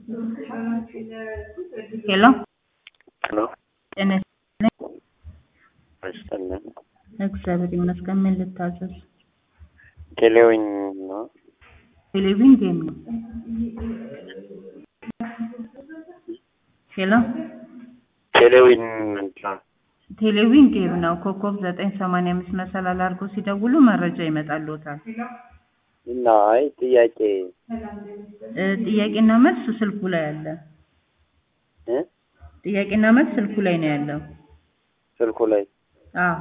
ሄሎ ሄሎ ጤና ይስጥልኝ። ይስጥልን። እግዚአብሔር ይመስገን። ምን ልታዘዝ? ቴሌዊኝ ነው። ቴሌቪዥን ጌም ነው። ሄሎ ቴሌዊኝ ምንድን ነው? ቴሌቪዥን ጌም ነው። ኮከብ ዘጠኝ ሰማንያ አምስት መሰላል አድርገው ሲደውሉ መረጃ ይመጣልዎታል። እና አይ ጥያቄ እ ጥያቄና መልስ ስልኩ ላይ አለ። እ ጥያቄና መልስ ስልኩ ላይ ነው ያለው። ስልኩ ላይ አዎ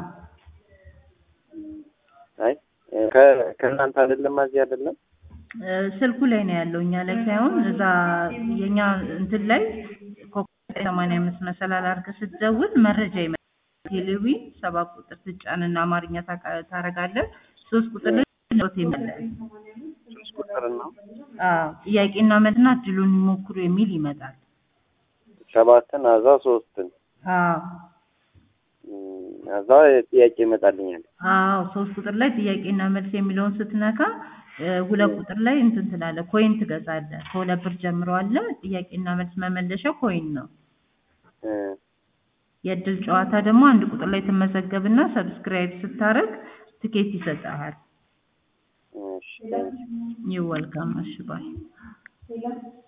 አይ ከ- ከእናንተ አይደለም እዚህ አይደለም እ ስልኩ ላይ ነው ያለው እኛ ላይ ሳይሆን እዛ የኛ እንትን ላይ ኮከብ ሰማንያ አምስት መሰላል አድርገህ ስትደውል መረጃ ይመጣል። ቴሌቪዥን ሰባት ቁጥር ትጫንና አማርኛ ታቃ- ታረጋለህ። ሶስት ቁጥር ላይ ኖት ይመጣል። ሶስት ቁጥር ነው አዎ ጥያቄና መልስና እድሉን ይሞክሩ የሚል ይመጣል። ሰባትን አዛ ሶስትን አዎ እም፣ አዛ ጥያቄ ይመጣልኛል። አዎ ሶስት ቁጥር ላይ ጥያቄና መልስ የሚለውን ስትነካ እ ሁለት ቁጥር ላይ እንትን ትላለህ፣ ኮይን ትገዛለህ። ከሁለት ብር ጀምሮ አለ። ጥያቄና መልስ መመለሻው ኮይን ነው። እ የእድል ጨዋታ ደግሞ አንድ ቁጥር ላይ ትመዘገብና ሰብስክራይብ ስታረግ ትኬት ይሰጥሃል። እሺ ቴንኪው። ዩ ወልካም። እሺ ባይ